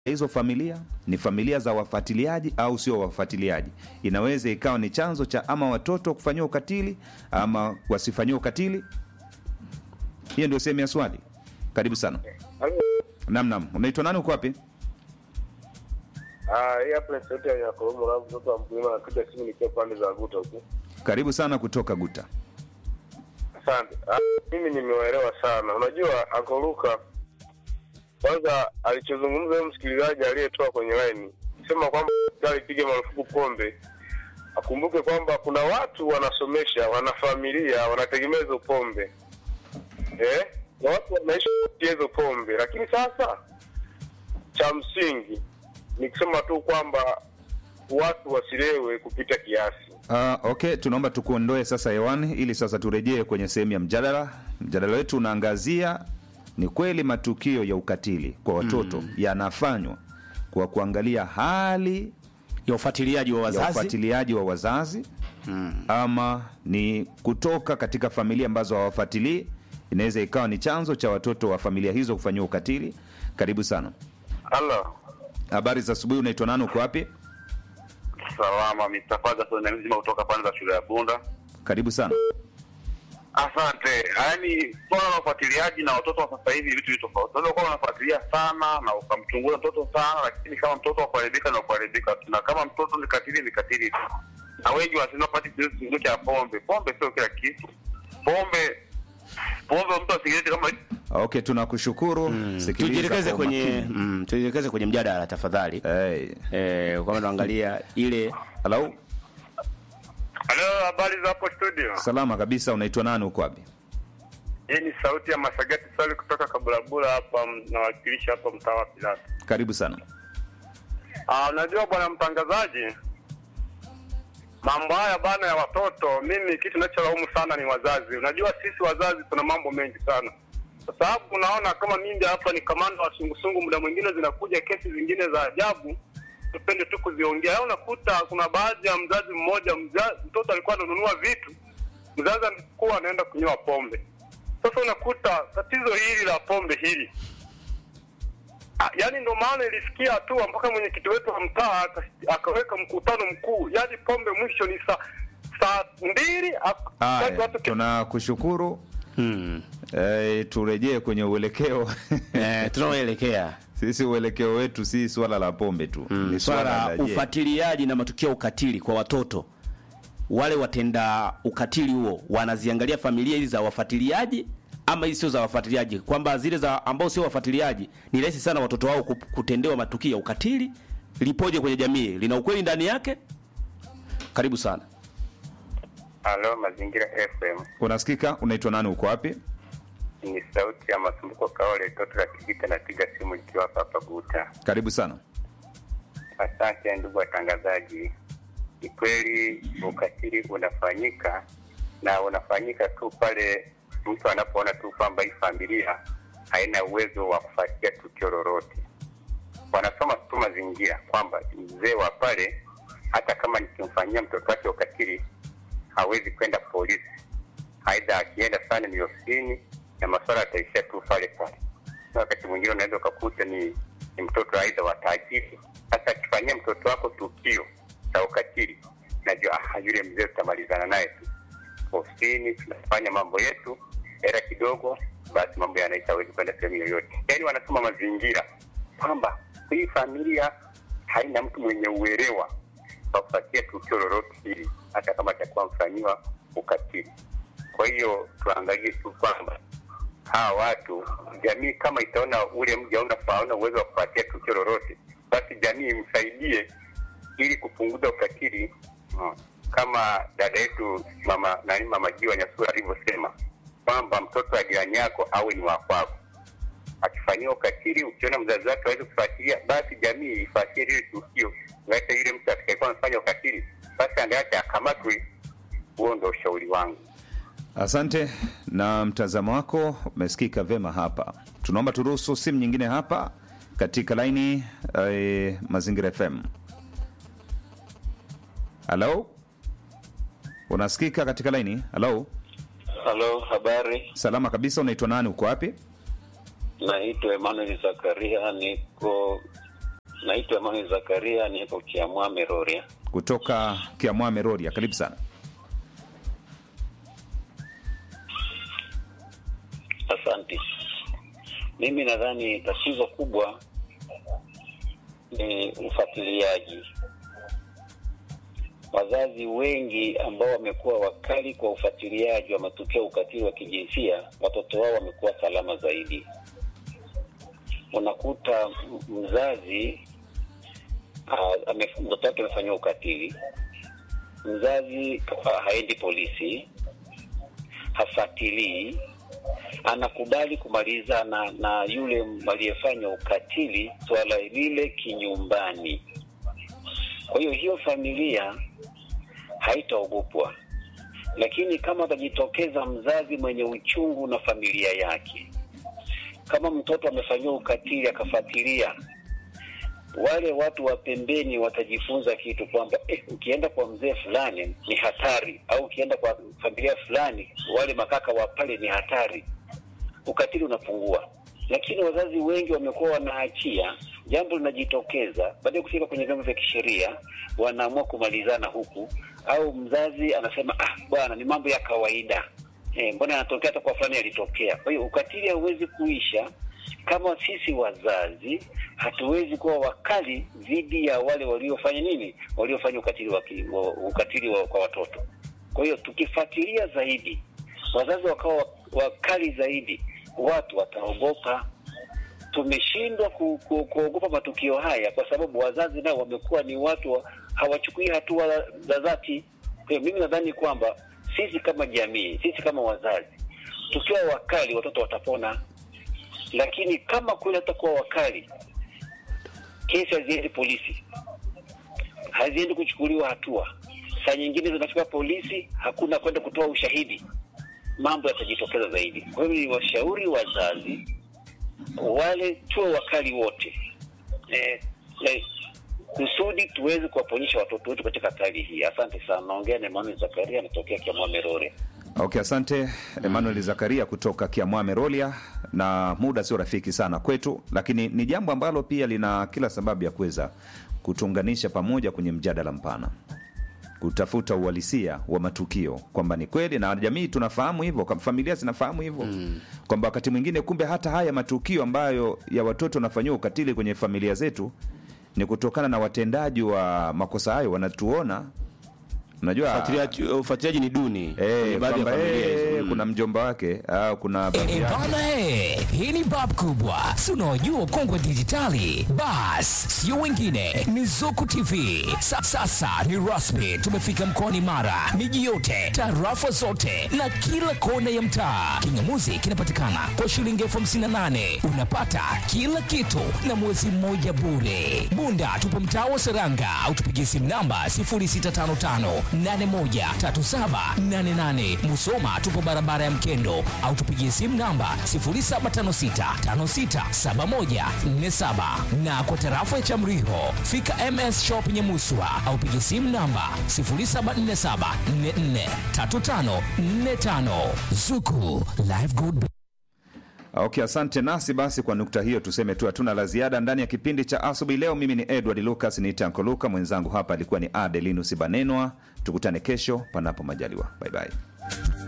hizo familia ni familia za wafuatiliaji au sio wafuatiliaji. Inaweza ikawa ni chanzo cha ama watoto kufanyiwa ukatili ama wasifanyiwa ukatili. Hiyo ndio sehemu ya swali. Karibu sana. Nam, nam, unaitwa nani? Uko wapi? Ah, hii hapa ni sauti ya Yakobo Mravu, mtoto wa mkulima anapiga simu nikiwa pande za Guta huko. Karibu sana kutoka Guta. Asante. Ah, mimi nimewaelewa sana. Unajua Akoluka kwanza alichozungumza huyo msikilizaji aliyetoa kwenye line sema kwamba serikali ipige marufuku pombe. Akumbuke kwamba kuna watu wanasomesha, wana familia, wanategemea hizo pombe eh? na watu wanaishi kupitia hizo pombe, lakini sasa cha msingi ni kusema tu kwamba watu wasilewe kupita kiasi. Uh, okay, tunaomba tukuondoe sasa hewani ili sasa turejee kwenye sehemu ya mjadala. Mjadala wetu unaangazia ni kweli matukio ya ukatili kwa watoto yanafanywa kwa kuangalia hali ya ufuatiliaji wa ya wazazi ufuatiliaji wa wazazi ama ni kutoka katika familia ambazo hawafuatilii. Inaweza ikawa ni chanzo cha watoto wa familia hizo kufanyiwa ukatili. Karibu sana. Halo, Habari za asubuhi, unaitwa nani? Uko wapi? Salama, Mr. Ferguson na mzima kutoka pande za shule ya Bunda. Karibu sana. Asante. Yaani swala la ufuatiliaji na watoto wa sasa hivi ni vitu vitu tofauti. Unaweza kuwa unafuatilia sana na ukamchunguza mtoto sana, lakini kama mtoto akuharibika na kuharibika tu, na kama mtoto ni katili ni katili tu. Na wengi wanasema pati kitu cha pombe. Pombe sio kila kitu. Pombe pombe mtu asigeti kama Okay, tunakushukuru. Sikiliza tujielekeze kwa kwenye umakini. mm, tujielekeze kwenye mjadala tafadhali Hey. eh, kwamba tuangalia ile Hello? halo, habari za hapo studio? Salama kabisa, unaitwa nani? Uko wapi? Hii ni sauti ya Masagati Sali kutoka Kabulabula hapa, m- nawakilisha hapa mtaa wa Pilato. Karibu sana. Ah, unajua bwana mtangazaji, mambo haya bana ya watoto, mimi kitu ninacholaumu sana ni wazazi. Unajua sisi wazazi tuna mambo mengi sana, kwa sababu unaona kama mimi hapa ni kamanda wa sungusungu, muda mwingine zinakuja kesi zingine za ajabu, tupende tu kuziongea. Yaani Unakuta kuna baadhi ya mzazi mmoja, mzazi, mtoto alikuwa ananunua vitu, mzazi alikuwa anaenda kunywa pombe. Sasa unakuta tatizo hili la pombe hili Ah, yaani ndo maana ilifikia hatua mpaka mwenyekiti wetu wa mtaa aka- akaweka mkutano mkuu, yaani pombe mwisho ni saa saa mbili ak- Haya, wakati watu tunakushukuru. mm, Eh, turejee kwenye uelekeo eh, tunaoelekea sisi uelekeo wetu si swala la pombe tu mm, ni swala swala la la je, ufuatiliaji na matukio ya ukatili kwa watoto wale watenda ukatili huo wanaziangalia familia hizi za wafuatiliaji ama hizi sio za wafuatiliaji kwamba zile za ambao sio wafuatiliaji ni rahisi sana watoto wao ku- kutendewa matukio ya ukatili lipoje kwenye jamii lina ukweli ndani yake karibu sana Halo, Mazingira FM. unasikika unaitwa nani uko wapi Ni sauti ya Masumbuko Kaole, toto la Kivita, napiga simu nikiwa hapa hapa Guta. karibu sana Asante ndugu watangazaji. Ni kweli ukatili unafanyika na unafanyika tu pale mtu anapoona tu kwamba hii familia haina uwezo wa kufuatia tukio lolote. Wanasoma tu mazingira kwamba mzee wa pale, hata kama nikimfanyia mtoto wake ukatili, hawezi kwenda polisi, aidha akienda sana ni ofisini na masuala yataishia tu pale pale. Na wakati mwingine unaweza ukakuta ni, ni mtoto aidha wa tajiri. Sasa akifanyia mtoto wako tukio la ukatili, najua ah, yule mzee tutamalizana naye tu ofisini, tunafanya mambo yetu, hela kidogo, basi mambo yanaisha, hawezi kwenda sehemu yoyote. Yaani wanasoma mazingira kwamba hii familia haina mtu mwenye uelewa wa kufuatia tukio lolote hili, hata kama atakuwa mfanyiwa ukatili. Kwa hiyo tuangalie tu kwamba hawa watu, jamii kama itaona ule mja hauna hauna uwezo wa kufuatia tukio lolote, basi jamii imsaidie ili kupunguza ukatili mm. kama dada yetu mama nani mama Jiwa Nyasura alivyosema kwamba mtoto wa jirani yako awe ni wa kwako. Akifanyiwa ukatili, ukiona mzazi wake hawezi kufuatilia, basi jamii ifuatilie lile tukio, hata yule mtu atakayekuwa amefanya ukatili, basi angeacha akamatwe. Huo ndo ushauri wangu. asante na mtazamo wako umesikika vema hapa tunaomba turuhusu simu nyingine hapa katika laini eh, mazingira fm halo unasikika katika laini halo Halo, habari. salama kabisa unaitwa nani uko wapi Naitwa Emmanuel Zakaria, niko Naitwa Emmanuel Zakaria, niko Kiamwame Rorya. kutoka Kiamwame Rorya. Karibu sana. Asante. Mimi nadhani tatizo kubwa ni ufuatiliaji. Wazazi wengi ambao wamekuwa wakali kwa ufuatiliaji wa matukio ya ukatili wa kijinsia, watoto wao wamekuwa salama zaidi. Unakuta m- mzazi ah, ame- mtoto wake amefanyiwa ukatili, mzazi ah, haendi polisi, hafuatilii anakubali kumaliza na, na yule aliyefanya ukatili swala lile kinyumbani. Kwa hiyo hiyo familia haitaogopwa, lakini kama atajitokeza mzazi mwenye uchungu na familia yake, kama mtoto amefanyiwa ukatili akafuatilia, wale watu wa pembeni watajifunza kitu kwamba eh, ukienda kwa mzee fulani ni hatari, au ukienda kwa familia fulani, wale makaka wa pale ni hatari ukatili unapungua. Lakini wazazi wengi wamekuwa wanaachia jambo linajitokeza, baada ya kufika kwenye vyombo vya kisheria wanaamua kumalizana huku, au mzazi anasema ah, bwana ni mambo ya kawaida eh, mbona yanatokea hata kwa fulani yalitokea. Kwa hiyo ukatili hauwezi kuisha kama sisi wazazi hatuwezi kuwa wakali dhidi ya wale waliofanya nini, waliofanya ukatili wa, ki- wa, ukatili wa, kwa watoto. Kwa hiyo tukifuatilia zaidi, wazazi wakawa wa- wakali zaidi, watu wataogopa. Tumeshindwa ku, ku, kuogopa matukio haya kwa sababu wazazi nao wamekuwa ni watu wa, hawachukui hatua za dhati. Kwa hiyo mimi nadhani kwamba sisi kama jamii, sisi kama wazazi, tukiwa wakali, watoto watapona lakini kama kweli hatakuwa wakali, kesi haziendi polisi, haziendi kuchukuliwa hatua, saa nyingine zinafika polisi, hakuna kwenda kutoa ushahidi, mambo yatajitokeza zaidi. Kwa hiyo ni washauri wazazi wale tuwe wakali wote eh, eh, kusudi tuweze kuwaponyesha watoto wetu katika hali hii. Asante sana. Naongea na Emmanuel Zakaria, anatokea Kiamwame Rore. Okay, asante Emmanuel Zakaria kutoka Kiamwame Rolia, na muda sio rafiki sana kwetu, lakini ni jambo ambalo pia lina kila sababu ya kuweza kutuunganisha pamoja kwenye mjadala mpana, kutafuta uhalisia wa matukio kwamba ni kweli, na jamii tunafahamu hivyo, kwa familia zinafahamu hivyo kwamba wakati mwingine kumbe hata haya matukio ambayo ya watoto wanafanyiwa ukatili kwenye familia zetu ni kutokana na watendaji wa makosa hayo wanatuona, unajua Ufuatiliaji- ufuatiliaji ni duni Eh, kwenye baadhi ya kwamba, familia eh, hizo. Mm. kuna mjomba wake au kuna babu E, yake. bana e, hii ni bab kubwa, si unaojua kongwe dijitali. Bas, sio wengine, ni Zuku TV. Sa, sasa ni rasmi, tumefika mkoani Mara, miji yote, tarafa zote na kila kona ya mtaa. Kingamuzi kinapatikana kwa shilingi elfu hamsini na nane unapata kila kitu na mwezi mmoja bure. Bunda tupo mtaa wa Seranga au tupigie simu namba 0655813788. Musoma tupo barabara ya Mkendo au tupigie simu namba 0756567147 na kwa tarafa ya Chamriho fika MS Shop Nyamuswa au pigie simu namba 0747443545 Zuku Live Good Okay, asante nasi. Basi kwa nukta hiyo tuseme tu hatuna la ziada ndani ya kipindi cha asubuhi leo. Mimi ni Edward Lucas, ni Tanko Luka, mwenzangu hapa alikuwa ni Adelinus Banenwa. Tukutane kesho panapo majaliwa, bye bye.